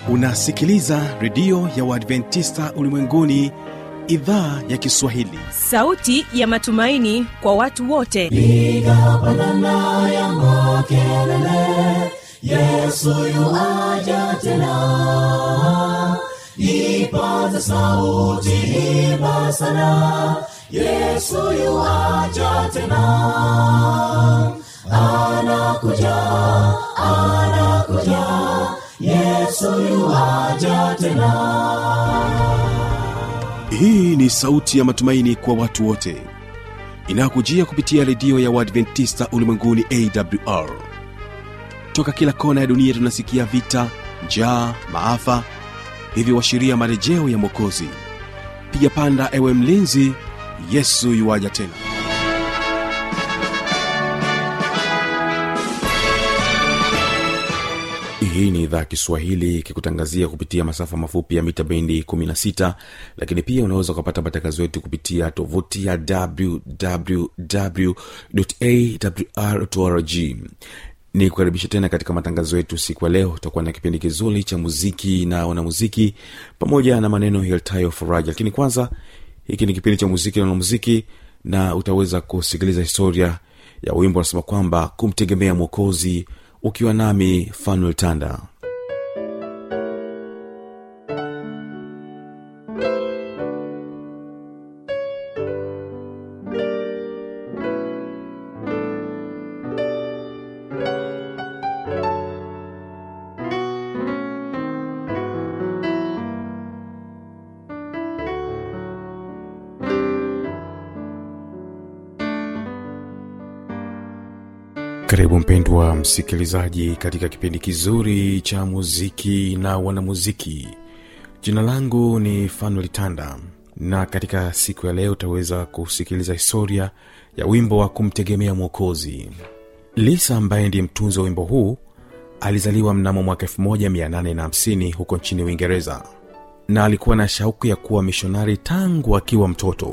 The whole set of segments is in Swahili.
unasikiliza redio ya uadventista ulimwenguni idhaa ya kiswahili sauti ya matumaini kwa watu wote piga pandana ya makelele yesu yuaja tena ipaza sauti imba sana yesu yuaja tena anakuja anakuja yesu yuaja tena hii ni sauti ya matumaini kwa watu wote inayokujia kupitia redio ya uadventista ulimwenguni awr toka kila kona ya dunia tunasikia vita njaa maafa hivyo washiria marejeo ya mwokozi piga panda ewe mlinzi yesu yuwaja tena hii ni idhaa kiswahili ikikutangazia kupitia masafa mafupi ya mita bendi 16 lakini pia unaweza ukapata matangazo yetu kupitia tovuti ya wwwawrrg ni kukaribisha tena katika matangazo yetu siku ya leo utakuwa na kipindi kizuri cha muziki na wanamuziki pamoja na maneno yaltayo faraja lakini kwanza hiki ni kipindi cha muziki na wanamuziki na utaweza kusikiliza historia ya wimbo unasema kwamba kumtegemea mwokozi ukiwa nami fanuel tanda karibu mpendwa msikilizaji katika kipindi kizuri cha muziki na wanamuziki jina langu ni fanuel tanda na katika siku ya leo utaweza kusikiliza historia ya wimbo wa kumtegemea mwokozi lisa ambaye ndiye mtunzi wa wimbo huu alizaliwa mnamo mwaka 1850 huko nchini uingereza na alikuwa na shauku ya kuwa mishonari tangu akiwa mtoto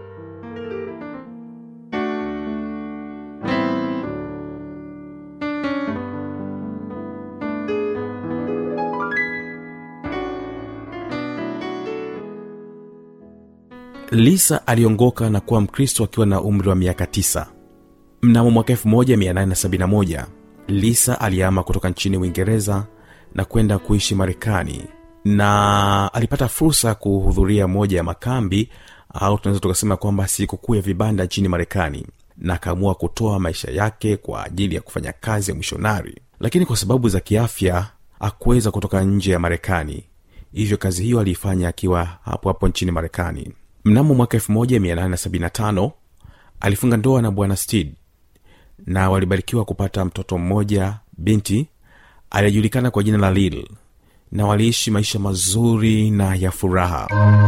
lisa aliongoka na kuwa mkristo akiwa na umri wa miaka 9 mnamo mwaka 1871 lisa aliama kutoka nchini uingereza na kwenda kuishi marekani na alipata fursa ya kuhudhuria moja ya makambi au tunaweza tukasema kwamba sikukuu ya vibanda nchini marekani na akaamua kutoa maisha yake kwa ajili ya kufanya kazi ya mishonari lakini kwa sababu za kiafya akuweza kutoka nje ya marekani hivyo kazi hiyo aliifanya akiwa hapo hapo nchini marekani mnamo mwaka 1875 alifunga ndoa na bwana steed na walibarikiwa kupata mtoto mmoja binti aliyejulikana kwa jina la lil na waliishi maisha mazuri na ya furaha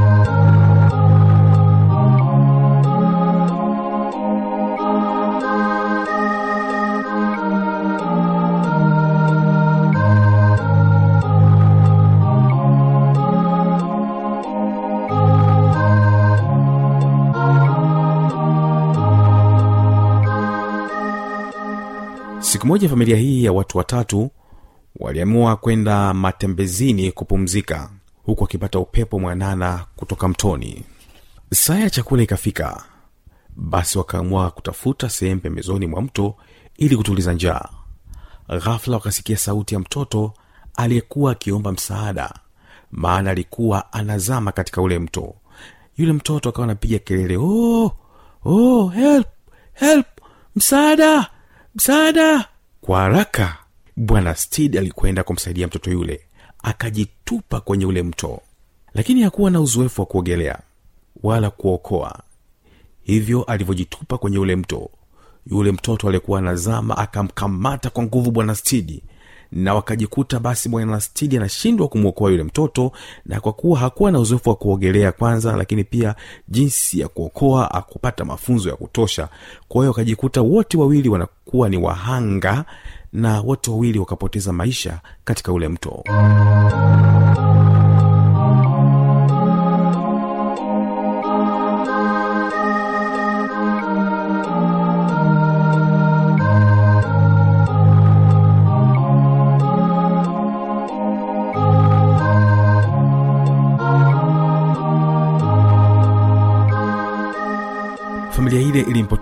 siku moja familia hii ya watu watatu waliamua kwenda matembezini kupumzika huku wakipata upepo mwanana kutoka mtoni saa ya chakula ikafika basi wakaamua kutafuta sehemu pembezoni mwa mto ili kutuliza njaa ghafula wakasikia sauti ya mtoto aliyekuwa akiomba msaada maana alikuwa anazama katika ule mto yule mtoto akawa anapiga kelele oh, oh, help help msaada msaada kwa haraka bwana stid alikwenda kumsaidia mtoto yule akajitupa kwenye ule mto lakini hakuwa na uzoefu wa kuogelea wala kuokoa hivyo alivyojitupa kwenye ule mto yule mtoto aliyekuwa anazama akamkamata kwa nguvu bwana stidi na wakajikuta basi bwana stidi anashindwa kumwokoa yule mtoto na kwa kuwa hakuwa na uzoefu wa kuogelea kwanza lakini pia jinsi ya kuokoa akupata mafunzo ya kutosha kwa hiyo wakajikuta wote wawili wanakuwa ni wahanga na wote wawili wakapoteza maisha katika ule mto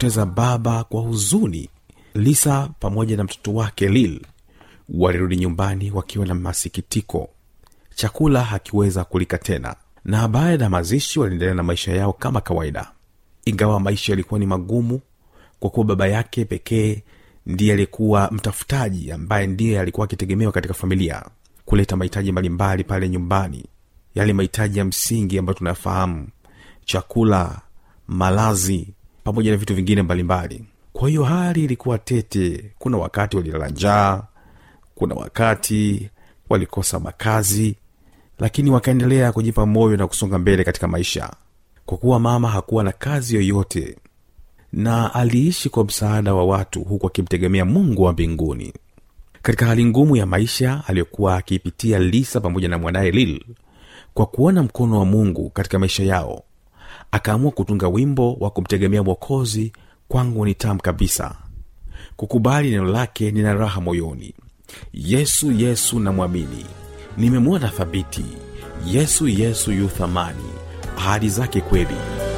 kumpoteza baba kwa huzuni lisa pamoja na mtoto wake lil walirudi nyumbani wakiwa na masikitiko chakula hakiweza kulika tena na baada ya mazishi waliendelea na maisha yao kama kawaida ingawa maisha yalikuwa ni magumu kwa kuwa baba yake pekee ndiye aliyekuwa mtafutaji ambaye ndiye alikuwa akitegemewa katika familia kuleta mahitaji mbalimbali pale nyumbani yale mahitaji ya msingi ambayo tunayafahamu chakula malazi pamoja na vitu vingine mbalimbali kwa hiyo hali ilikuwa tete kuna wakati walilala njaa kuna wakati walikosa makazi lakini wakaendelea kujipa moyo na kusonga mbele katika maisha kwa kuwa mama hakuwa na kazi yoyote na aliishi kwa msaada wa watu huku akimtegemea mungu wa mbinguni katika hali ngumu ya maisha aliyokuwa akiipitia lisa pamoja na mwanaye lil kwa kuona mkono wa mungu katika maisha yao akaamua kutunga wimbo wa kumtegemea mwokozi kwangu ni tamu kabisa kukubali neno lake nina raha moyoni yesu yesu namwamini nimemwona thabiti yesu yesu yu thamani ahadi zake kweli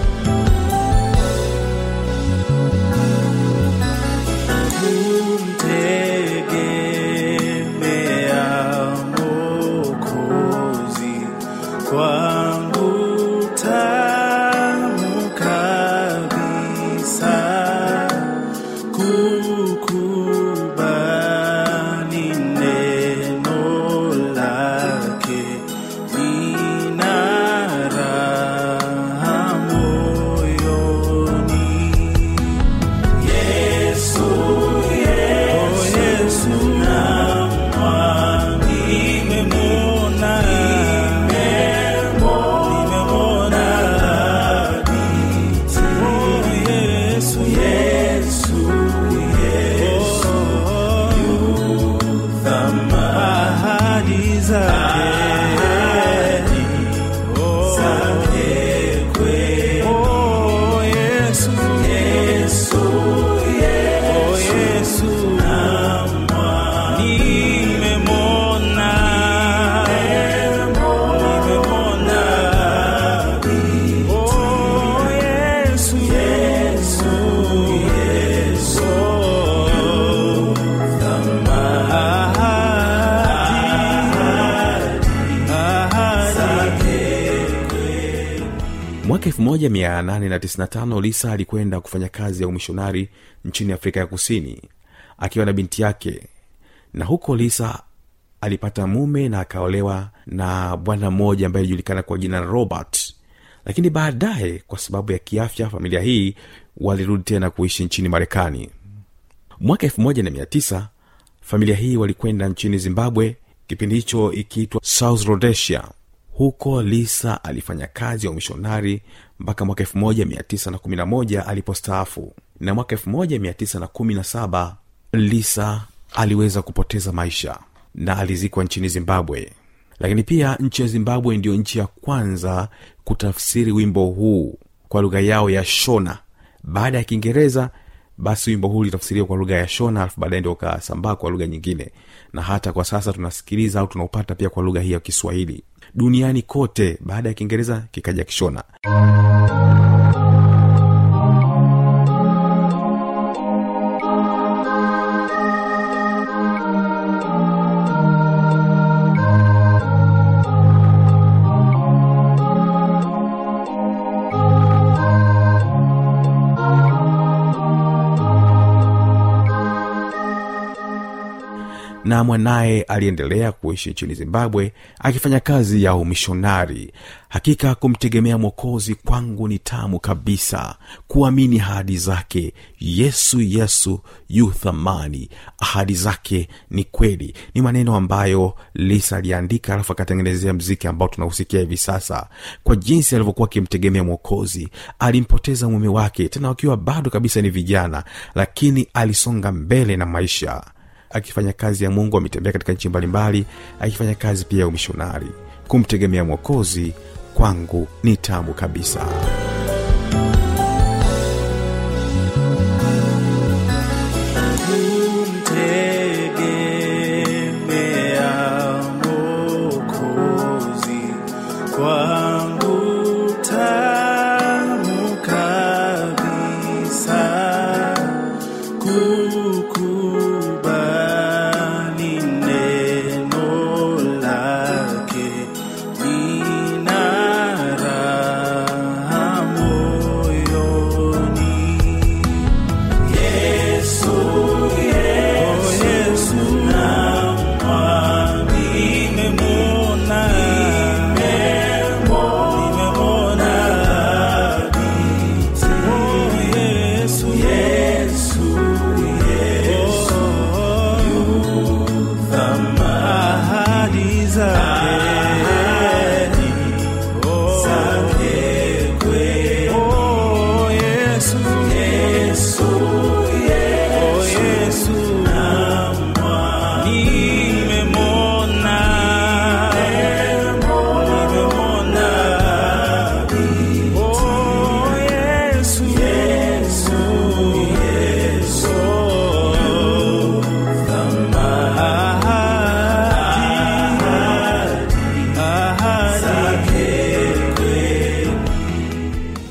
kumtegemea Mwokozi kwangu tamu kabisa, kukubali neno lake lina raha moyoni. Yesu, Yesu, namwamini, nimemwona, nimemwona binti. Yesu, Yesu, Yesu, yu thamani. Ahadi zake, zake kweli. Oh, Yesu, Yesu, Oh, Yesu, nimemwona, nimemwona. Oh, Yesu, Yesu, Yesu, mwaka 1895 lisa alikwenda kufanya kazi ya umishonari nchini afrika ya kusini akiwa na binti yake na huko lisa alipata mume na akaolewa na bwana mmoja ambaye alijulikana kwa jina la robert lakini baadaye kwa sababu ya kiafya familia hii walirudi tena kuishi nchini marekani mwaka 19 familia hii walikwenda nchini zimbabwe kipindi hicho ikiitwa south rhodesia huko lisa alifanya kazi ya umishonari mpaka mwaka 1911 alipostaafu na mwaka 1917 lisa aliweza kupoteza maisha na alizikwa nchini zimbabwe lakini pia nchi ya zimbabwe ndiyo nchi ya kwanza kutafsiri wimbo huu kwa lugha yao ya shona baada ya kiingereza basi wimbo huu ulitafsiriwa kwa lugha ya shona alafu baadaye ndio ukasambaa kwa lugha nyingine na hata kwa sasa tunasikiliza au tunaupata pia kwa lugha hii ya kiswahili duniani kote baada ya kiingereza kikaja kishona na mwanaye aliendelea kuishi nchini zimbabwe akifanya kazi ya umishonari hakika kumtegemea mwokozi kwangu ni tamu kabisa kuamini ahadi zake yesu yesu yu thamani ahadi zake ni kweli ni maneno ambayo lisa aliandika alafu akatengenezea mziki ambao tunausikia hivi sasa kwa jinsi alivyokuwa akimtegemea mwokozi alimpoteza mume wake tena wakiwa bado kabisa ni vijana lakini alisonga mbele na maisha akifanya kazi ya mungu ametembea katika nchi mbalimbali akifanya kazi pia ya umishonari kumtegemea mwokozi kwangu ni tamu kabisa kumtegemea Mwokozi kwangu tamu kabisa,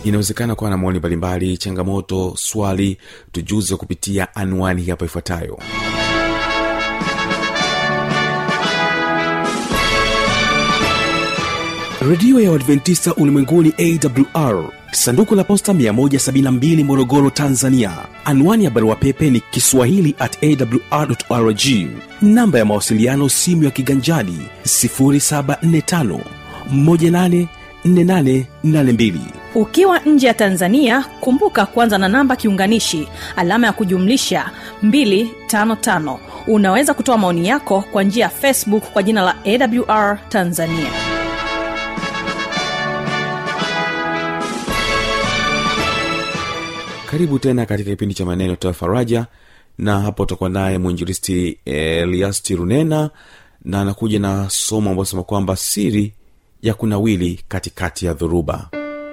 inawezekana kuwa na maoni mbalimbali changamoto swali tujuze kupitia anwani hapa ifuatayo redio ya uadventista ulimwenguni awr sanduku la posta 172 morogoro tanzania anwani ya barua pepe ni kiswahili at awrrg namba ya mawasiliano simu ya kiganjani 745 184882 ukiwa nje ya tanzania kumbuka kwanza na namba kiunganishi alama ya kujumlisha 255 unaweza kutoa maoni yako kwa njia ya facebook kwa jina la awr tanzania karibu tena katika kipindi cha maneno toa faraja na hapo utakuwa naye mwinjilisti eliasti runena na anakuja na somo ambayo sema kwamba siri ya kunawili katikati ya dhoruba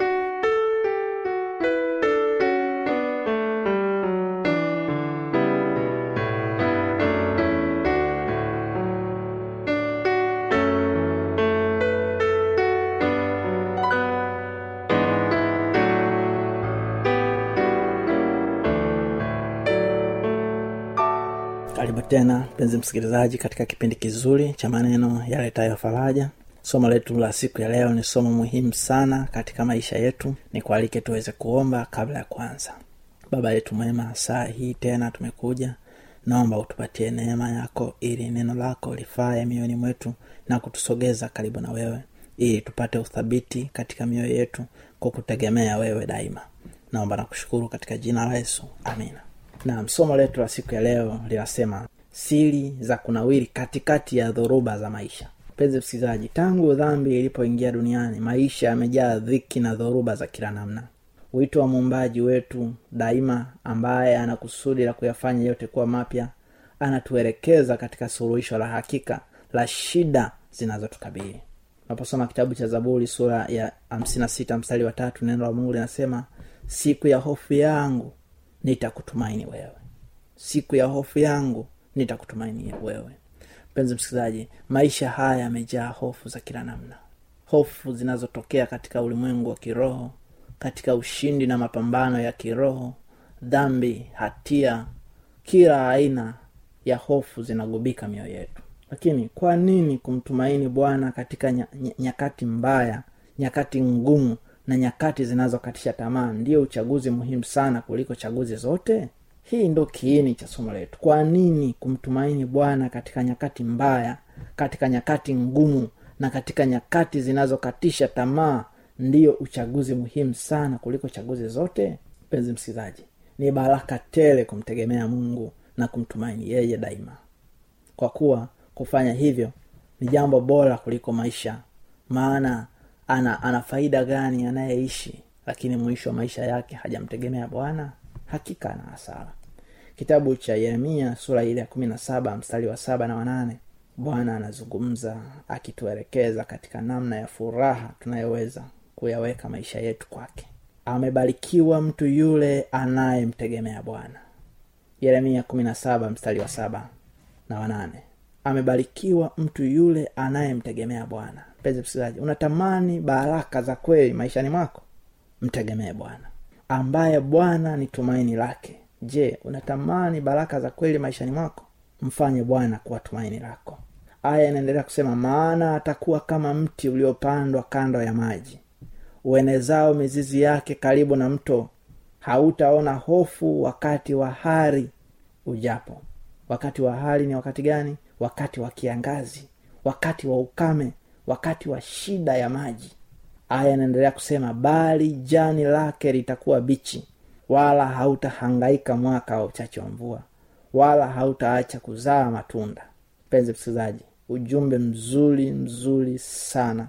karibu tena mpenzi msikilizaji katika kipindi kizuri cha maneno yaletayo faraja somo letu la siku ya leo ni somo muhimu sana katika maisha yetu ni kualike tuweze kuomba kabla ya kwanza baba yetu mwema saa hii tena tumekuja naomba utupatie neema yako ili neno lako lifae mioyoni mwetu na kutusogeza karibu na wewe ili tupate uthabiti katika mioyo yetu kwa kutegemea wewe daima naomba na kushukuru katika jina la yesu amina na somo letu la siku ya leo linasema siri za kunawiri katikati ya dhoruba za maisha mpenzi msikilizaji tangu dhambi ilipoingia duniani maisha yamejaa dhiki na dhoruba za kila namna wito wa muumbaji wetu daima ambaye ana kusudi la kuyafanya yote kuwa mapya anatuelekeza katika suluhisho la hakika la shida zinazotukabili unaposoma kitabu cha zaburi sura ya hamsina sita mstari wa tatu neno la mungu linasema siku ya hofu yangu nitakutumaini wewe siku ya hofu yangu nitakutumaini wewe mpenzi msikilizaji maisha haya yamejaa hofu za kila namna hofu zinazotokea katika ulimwengu wa kiroho katika ushindi na mapambano ya kiroho dhambi hatia kila aina ya hofu zinagubika mioyo yetu lakini kwa nini kumtumaini bwana katika nya, ny- nyakati mbaya nyakati ngumu na nyakati zinazokatisha tamaa ndio uchaguzi muhimu sana kuliko chaguzi zote hii ndo kiini cha somo letu kwa nini kumtumaini bwana katika nyakati mbaya katika nyakati ngumu na katika nyakati zinazokatisha tamaa ndiyo uchaguzi muhimu sana kuliko chaguzi zote mpenzi msikilizaji ni baraka tele kumtegemea mungu na kumtumaini yeye daima kwa kuwa kufanya hivyo ni jambo bora kuliko maisha maana ana ana faida gani anayeishi lakini mwisho wa maisha yake hajamtegemea bwana hakika ana hasara kitabu cha yeremia sura ile ya kumi na saba mstari wa saba na wanane bwana anazungumza akituelekeza katika namna ya furaha tunayoweza kuyaweka maisha yetu kwake amebarikiwa mtu yule anayemtegemea bwana yeremia kumi na saba mstari wa saba na wanane amebarikiwa mtu yule anayemtegemea bwana mpenzi msikilizaji unatamani baraka za kweli maishani mwako mtegemee bwana ambaye bwana ni tumaini lake je unatamani baraka za kweli maishani mwako mfanye bwana kuwa tumaini lako aya inaendelea kusema maana atakuwa kama mti uliopandwa kando ya maji uenezao mizizi yake karibu na mto hautaona hofu wakati wa hari ujapo wakati wa hari ni wakati gani wakati wa kiangazi wakati wa ukame wakati wa shida ya maji aya inaendelea kusema bali jani lake litakuwa bichi wala hautahangaika mwaka wa uchache wa mvua wala hautaacha kuzaa matunda mpenzi msikilizaji ujumbe mzuri mzuri sana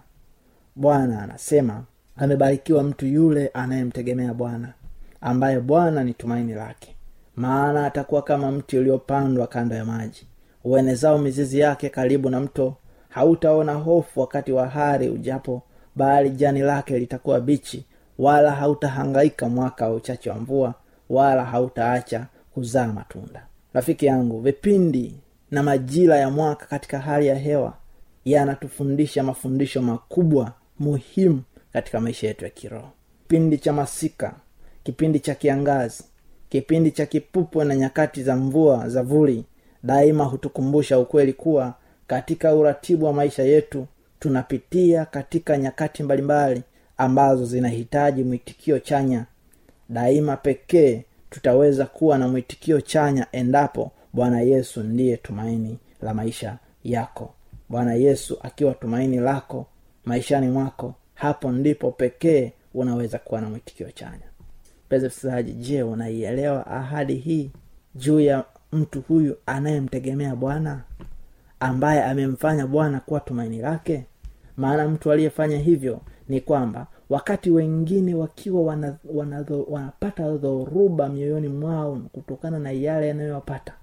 bwana anasema amebarikiwa mtu yule anayemtegemea bwana ambaye bwana ni tumaini lake maana atakuwa kama mti uliopandwa kando ya maji uenezao mizizi yake karibu na mto hautaona hofu wakati wa hari ujapo bali jani lake litakuwa bichi wala hautahangaika mwaka wa uchache wa mvua wala hautaacha kuzaa matunda rafiki yangu vipindi na majira ya mwaka katika hali ya hewa yanatufundisha mafundisho makubwa muhimu katika maisha yetu ya kiroho kipindi cha masika kipindi cha kiangazi kipindi cha kipupwe na nyakati za mvua za vuli daima hutukumbusha ukweli kuwa katika uratibu wa maisha yetu tunapitia katika nyakati mbalimbali ambazo zinahitaji mwitikio chanya daima pekee tutaweza kuwa na mwitikio chanya endapo bwana yesu ndiye tumaini la maisha yako bwana yesu akiwa tumaini lako maishani mwako hapo ndipo pekee unaweza kuwa na mwitikio chanya mpenzi msikilizaji je unaielewa ahadi hii juu ya mtu huyu anayemtegemea bwana ambaye amemfanya bwana kuwa tumaini lake maana mtu aliyefanya hivyo ni kwamba wakati wengine wakiwa wana, wana, wanapata dhoruba mioyoni mwao kutokana na yale yanayowapata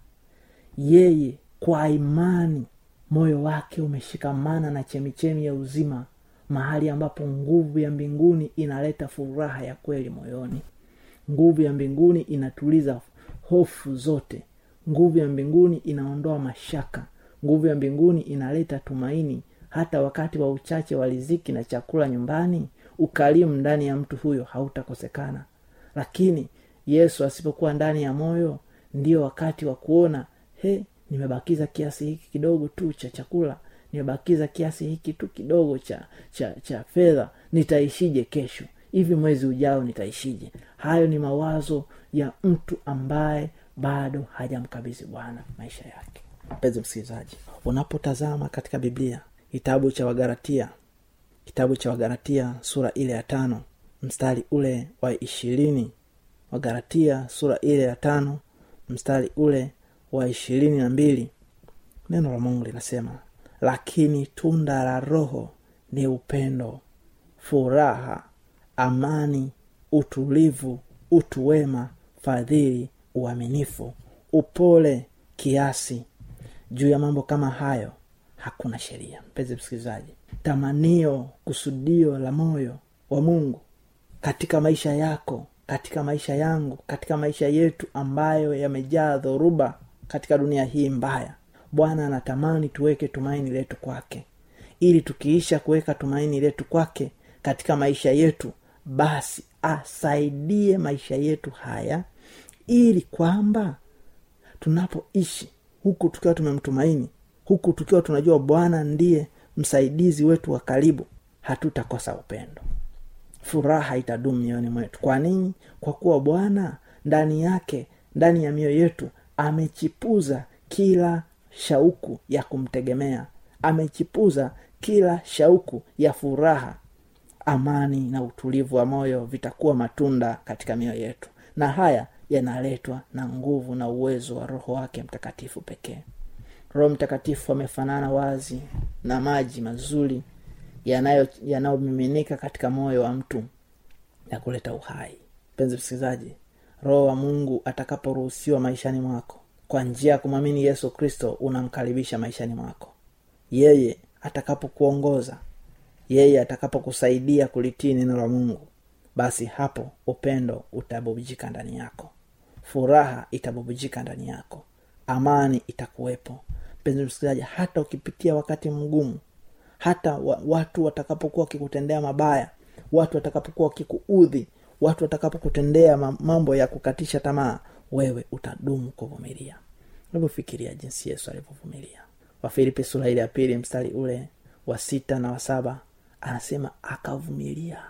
yeye kwa imani moyo wake umeshikamana na chemichemi ya uzima mahali ambapo nguvu ya mbinguni inaleta furaha ya kweli moyoni nguvu ya mbinguni inatuliza hofu zote nguvu ya mbinguni inaondoa mashaka nguvu ya mbinguni inaleta tumaini hata wakati wa uchache wa riziki na chakula nyumbani ukarimu ndani ya mtu huyo hautakosekana lakini yesu asipokuwa ndani ya moyo ndio wakati wa kuona he nimebakiza kiasi hiki kidogo tu cha chakula nimebakiza kiasi hiki tu kidogo cha cha cha fedha nitaishije kesho hivi mwezi ujao nitaishije hayo ni mawazo ya mtu ambaye bado hajamkabidhi bwana maisha yake mpenzi msikilizaji unapotazama katika biblia kitabu cha wagaratia kitabu cha wagaratia sura ile ya tano mstari ule wa ishirini wagaratia sura ile ya tano mstari ule wa ishirini na mbili neno la mungu linasema lakini tunda la roho ni upendo furaha amani utulivu utu wema fadhili uaminifu upole kiasi juu ya mambo kama hayo hakuna sheria mpenzi msikilizaji tamanio kusudio la moyo wa mungu katika maisha yako katika maisha yangu katika maisha yetu ambayo yamejaa dhoruba katika dunia hii mbaya bwana anatamani tuweke tumaini letu kwake ili tukiisha kuweka tumaini letu kwake katika maisha yetu basi asaidie maisha yetu haya ili kwamba tunapoishi huku tukiwa tumemtumaini huku tukiwa tunajua bwana ndiye msaidizi wetu wa karibu hatutakosa upendo furaha itadumu mioyoni mwetu kwa nini kwa kuwa bwana ndani yake ndani ya mioyo yetu amechipuza kila shauku ya kumtegemea amechipuza kila shauku ya furaha amani na utulivu wa moyo vitakuwa matunda katika mioyo yetu na haya yanaletwa na nguvu na uwezo wa roho wake mtakatifu pekee roho mtakatifu amefanana wazi na maji mazuri yanayomiminika katika moyo wa mtu ya kuleta uhai mpenzi msikilizaji roho wa mungu atakaporuhusiwa maishani mwako kwa njia ya kumwamini yesu kristo unamkaribisha maishani mwako yeye atakapokuongoza yeye atakapokusaidia kulitii neno la mungu basi hapo upendo utabubujika ndani yako furaha itabubujika ndani yako amani itakuwepo mpenzi msikilizaji hata ukipitia wakati mgumu hata wa, watu watakapokuwa wakikutendea mabaya watu watakapokuwa wakikuudhi watu watakapokutendea mambo ya kukatisha tamaa wewe utadumu kuvumilia ulivyofikiria jinsi yesu alivyovumilia wafilipi sura ile ya pili mstari ule wa sita na wa saba anasema akavumilia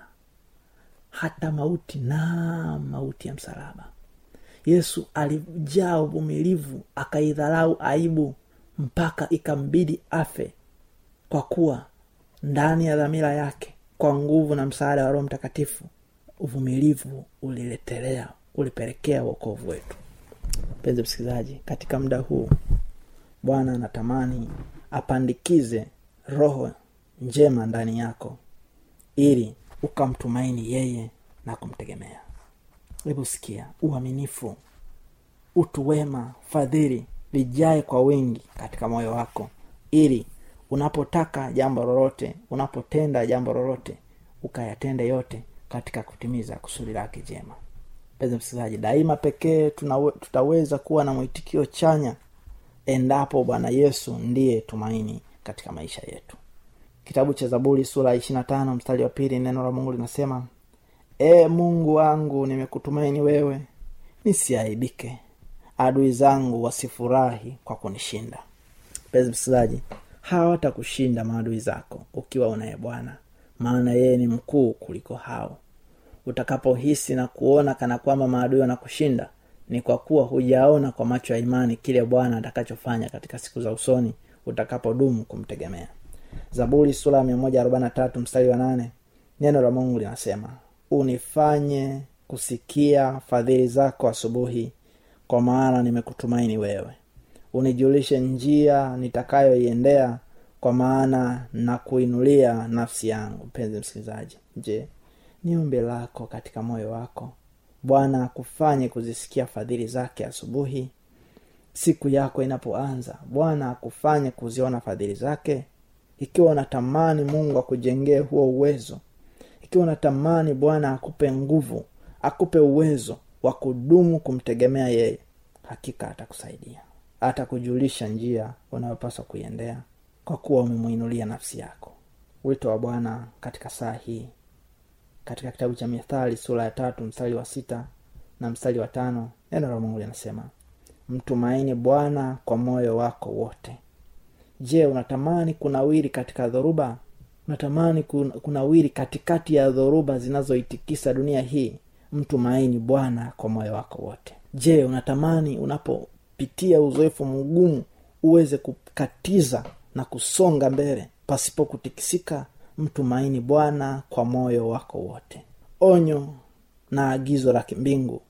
hata mauti na mauti ya msalaba yesu alijaa uvumilivu akaidharau aibu mpaka ikambidi afe kwa kuwa ndani ya dhamira yake kwa nguvu na msaada wa roho mtakatifu uvumilivu uliletelea ulipelekea uokovu wetu mpenzi msikilizaji katika muda huu bwana anatamani apandikize roho njema ndani yako ili ukamtumaini yeye na kumtegemea hebu sikia uaminifu utu wema fadhili vijae kwa wingi katika moyo wako ili unapotaka jambo lolote unapotenda jambo lolote ukayatende yote katika kutimiza kusudi lake jema mpenzi msikilizaji daima pekee tunawe, tutaweza kuwa na mwitikio chanya endapo bwana yesu ndiye tumaini katika maisha yetu kitabu cha zaburi sura ishirina tano mstari wa pili neno la mungu linasema ee mungu wangu nimekutumaini wewe nisiaibike adui zangu wasifurahi kwa kunishinda mpenzi msikilizaji hawatakushinda maadui zako ukiwa unaye bwana maana yeye ni mkuu kuliko hao utakapohisi na kuona kana kwamba maadui wanakushinda ni kwa kuwa hujaona kwa macho ya imani kile bwana atakachofanya katika siku za usoni utakapodumu kumtegemea zaburi sura ya 143 mstari wa nane neno la mungu linasema unifanye kusikia fadhili zako asubuhi kwa maana nimekutumaini wewe unijulishe njia nitakayoiendea kwa maana na kuinulia nafsi yangu mpenzi msikilizaji je ni ombi lako katika moyo wako bwana akufanye kuzisikia fadhili zake asubuhi siku yako inapoanza bwana akufanye kuziona fadhili zake ikiwa unatamani mungu akujengee huo uwezo ikiwa unatamani bwana akupe nguvu akupe uwezo wa kudumu kumtegemea yeye hakika atakusaidia atakujulisha njia unayopaswa kuiendea kwa kuwa umemwinulia nafsi yako wito wa bwana katika saa hii katika kitabu cha mithali sura ya tatu mstari wa sita na mstari wa tano neno la mungu linasema mtumaini bwana kwa moyo wako wote je unatamani kunawiri katika dhoruba unatamani kun- kunawiri katikati ya dhoruba zinazoitikisa dunia hii mtumaini bwana kwa moyo wako wote je unatamani unapopitia uzoefu mgumu uweze kukatiza na kusonga mbele pasipo kutikisika mtumaini bwana kwa moyo wako wote onyo na agizo la kimbingu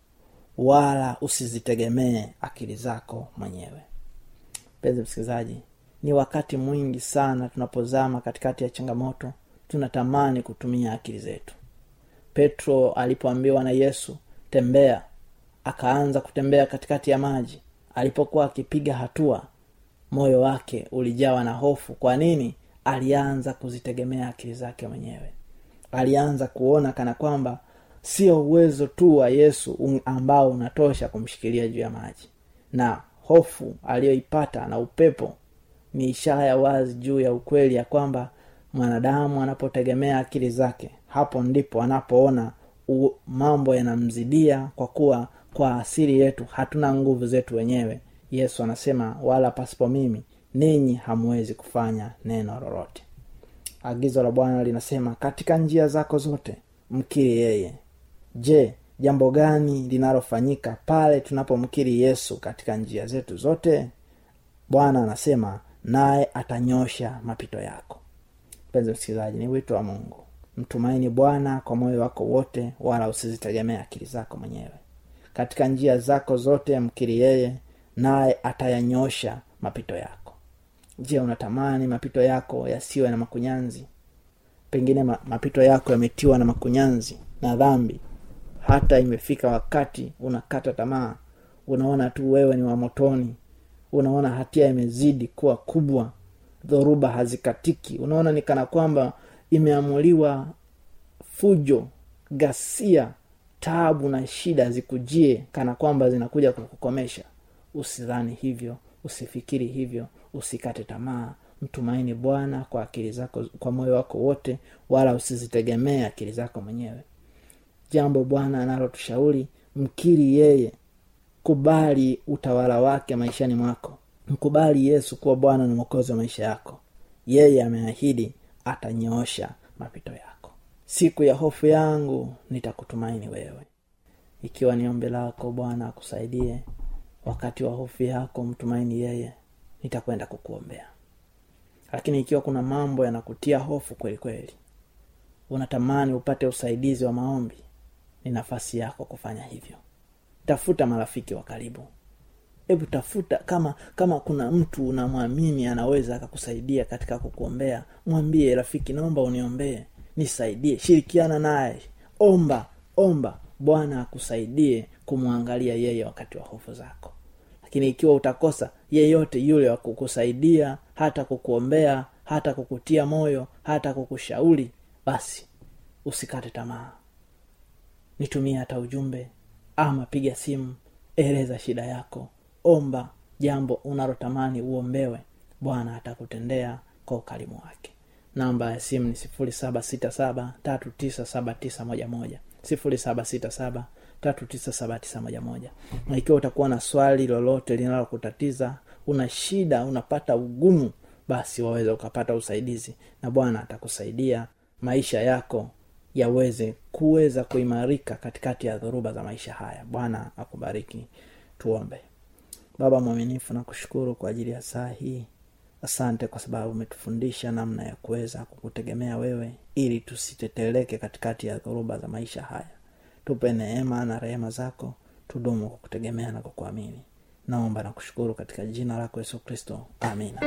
wala usizitegemee akili zako mwenyewe mpenzi msikilizaji ni wakati mwingi sana tunapozama katikati ya changamoto tunatamani kutumia akili zetu petro alipoambiwa na yesu tembea akaanza kutembea katikati ya maji alipokuwa akipiga hatua moyo wake ulijawa na hofu kwa nini alianza kuzitegemea akili zake mwenyewe alianza kuona kana kwamba sio uwezo tu wa yesu un- ambao unatosha kumshikilia juu ya maji na hofu aliyoipata na upepo ni ishara ya wazi juu ya ukweli ya kwamba mwanadamu anapotegemea akili zake hapo ndipo anapoona u- mambo yanamzidia kwa kuwa kwa asili yetu hatuna nguvu zetu wenyewe yesu anasema wala pasipo mimi ninyi hamwezi kufanya neno lolote agizo la bwana linasema katika njia zako zote mkiri yeye je jambo gani linalofanyika pale tunapomkiri yesu katika njia zetu zote bwana anasema naye atanyosha mapito yako mpenzi msikilizaji ni wito wa mungu mtumaini bwana kwa moyo wako wote wala usizitegemee akili zako mwenyewe katika njia zako zote mkiri yeye naye atayanyosha mapito yako je unatamani mapito yako yasiwe na makunyanzi pengine ma, mapito yako yametiwa na makunyanzi na dhambi hata imefika wakati unakata tamaa unaona tu wewe ni wa motoni unaona hatia imezidi kuwa kubwa dhoruba hazikatiki unaona ni kana kwamba imeamuliwa fujo ghasia taabu na shida zikujie kana kwamba zinakuja kukukomesha usidhani hivyo usifikiri hivyo usikate tamaa mtumaini bwana kwa akili zako kwa moyo wako wote wala usizitegemee akili zako mwenyewe jambo bwana analotushauri mkiri yeye kubali utawala wake maishani mwako mkubali yesu kuwa bwana na mwokozi wa maisha yako yeye ameahidi atanyoosha mapito yako siku ya hofu yangu nitakutumaini wewe ikiwa ni ombi lako bwana akusaidie wakati wa hofu yako mtumaini yeye nitakwenda kukuombea lakini ikiwa kuna mambo yanakutia hofu kweli kweli unatamani upate usaidizi wa maombi ni nafasi yako kufanya hivyo tafuta marafiki wa karibu hebu tafuta kama kama kuna mtu unamwamini anaweza akakusaidia katika kukuombea mwambie rafiki naomba uniombee nisaidie shirikiana naye omba omba bwana akusaidie kumwangalia yeye wakati wa hofu zako lakini ikiwa utakosa yeyote yule wa kukusaidia hata kukuombea hata kukutia moyo hata kukushauri basi usikate tamaa nitumie hata ujumbe ama piga simu eleza shida yako omba jambo unalotamani uombewe bwana atakutendea kwa ukarimu wake namba ya simu ni sifuri saba sita saba tatu tisa saba tisa moja moja sifuri saba sita saba tatu tisa saba tisa moja moja na ikiwa utakuwa na swali lolote linalokutatiza una shida unapata ugumu basi waweza ukapata usaidizi na bwana atakusaidia maisha yako yaweze kuweza kuimarika katikati ya dhoruba za maisha haya bwana akubariki tuombe baba mwaminifu na kushukuru kwa ajili ya saa hii asante kwa sababu umetufundisha namna ya kuweza kukutegemea wewe ili tusiteteleke katikati ya dhoruba za maisha haya tupe neema na rehema zako tudumu kukutegemea na kukuamini naomba na kushukuru katika jina lako yesu kristo amina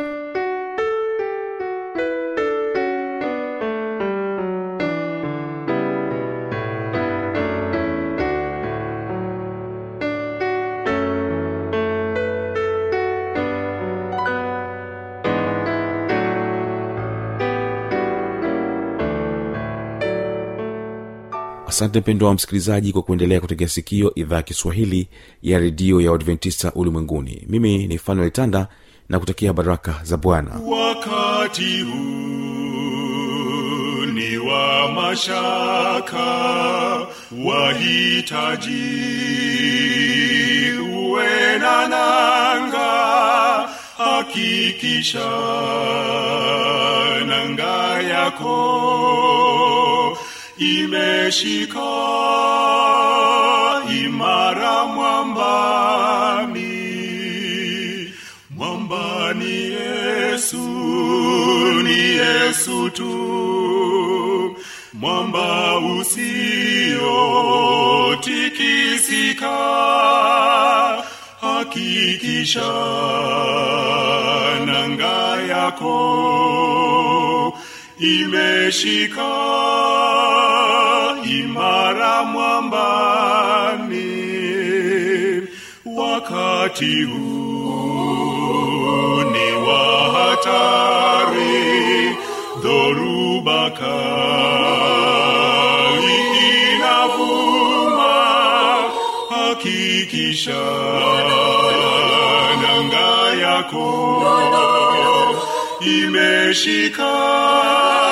asante mpendo wa msikilizaji kwa kuendelea kutegea sikio idhaa ya kiswahili ya redio ya uadventista ulimwenguni mimi ni fanuel tanda na kutakia baraka za bwana wakati huu ni wa mashaka wahitaji uwe na nanga hakikisha nanga yako imeshika imara mwambani mwamba ni yesu ni yesu tu mwamba usiotikisika hakikisha nanga yako imeshika imara mwambani wakati huu ni wa hatari dhoruba kali inavuma hakikisha nanga yako imeshika